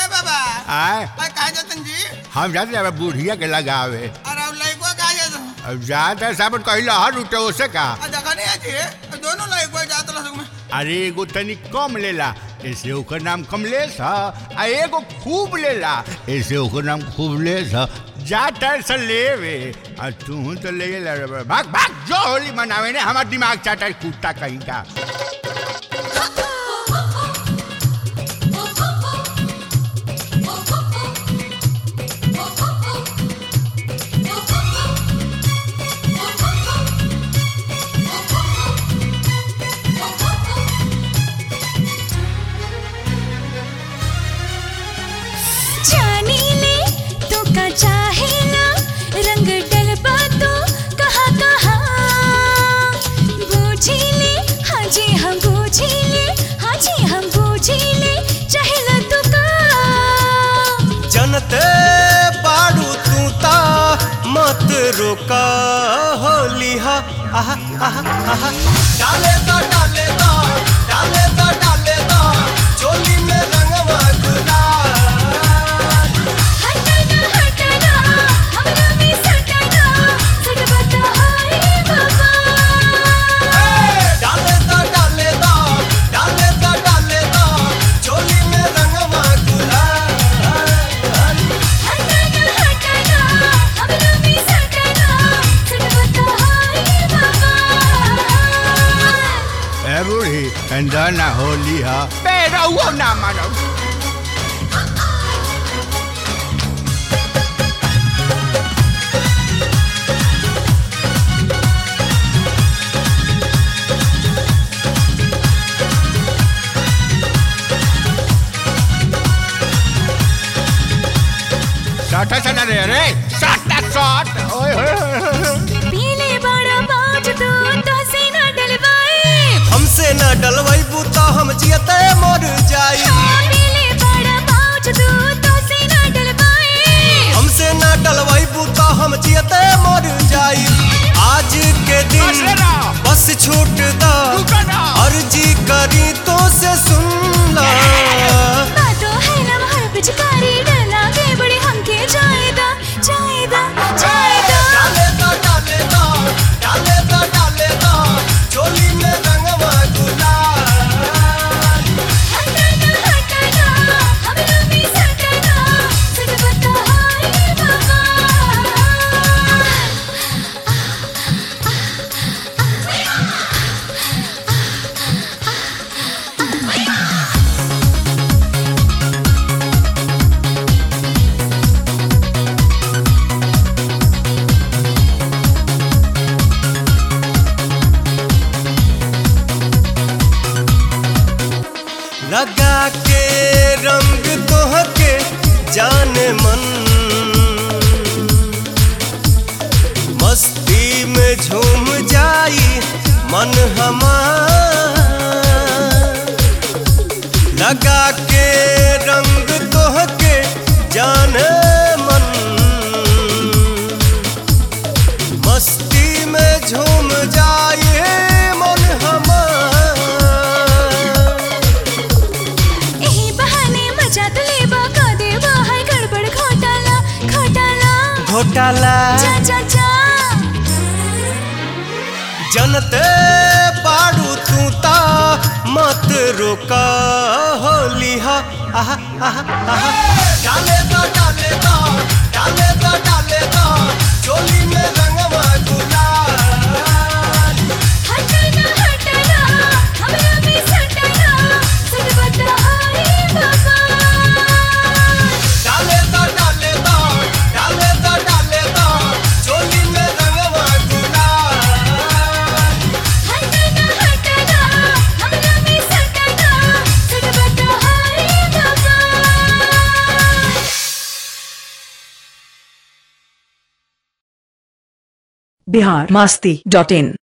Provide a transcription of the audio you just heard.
बाबा आए अरे कहा जतन जी हम जाते जाबे बुढ़िया के लगावे अरे अब लइको कहा जतन अब जाते साबन कहिला हर उठे ओसे का आ देखा नहीं है जी दोनों लइको जात लसक में अरे एगो तनी कम लेला ऐसे ओकर नाम कमलेश ह आ एगो खूब लेला ऐसे ओकर नाम खूबलेश ह जा टाइम से लेवे आ तू तो ले ला रे बा। भाग भाग जो होली मनावे ने हमार दिमाग चाटा है कुत्ता कहीं का जानी ले तो का चाहे ना रंग डलबा तो कहा कहा बूझी ले हाँ जी हम बूझी ले हाँ जी हम बूझी ले चाहे ना तो का जनते बाड़ू तू ता मत रोका होली हा आहा आहा आहा डाले दा डाले दा डाले दा डाले दा चोली में रंगवा गुलाल हटना हटना हमरा में सटना सटबा तो हाय बाबा डाले दा डाले दा डाले दा डाले दा चोली में रंगवा गुलाल हटना हटना हमरा में सटना सटबा तो हाय बाबा ए बूढ़ी अंदर ना होली ह बेरहुओ ना मानो साटा सना रे रे साटा साट ओए होए होए, होए पीले बड़ा बाज तू तो से न डलवाए हमसे न डलवैबू तो हम जियते मर जाई पीले बड़ा बाज तू तो से न डलवाए हमसे न डलवैबू तो हम जियते मर जाई आज के बस दिन ना। बस छूट दा रुको ना। अर्जी करी तो से सुन ला बातों है ना हर पिचकारी डरना के बड़े हमके जाएदा जाएदा जाएदा डाले दा डाले दा डाले दा डाले दा चोली में रंगवा गुलाल हटना हटना हमरा में सटना सच बता हाय बाबा लगा के रंग तोहके जान मन मस्ती में झूम जाई मन हमार लगा के रंग तोहके जान मन मस्ती में झूम जाए मन हमार एही बहाने मजा तो लेबा का देबा है गड़बड़ घोटाला घोटाला घोटाला जा जा जा जनते बाड़ू तू ता मत रोका होली हा आहा आहा आहा डाले दा डाले दा डाले दा डाले दा चोली में रंगवा गुलाल हटना हटना हमरा में सटना सट बता हाय बाबा डाले दा डाले दा डाले दा डाले दा चोली में रंगवा गुलाल हटना हटना हमरा में सटना सट बता हाय बाबा बिहार मस्ती डॉट इन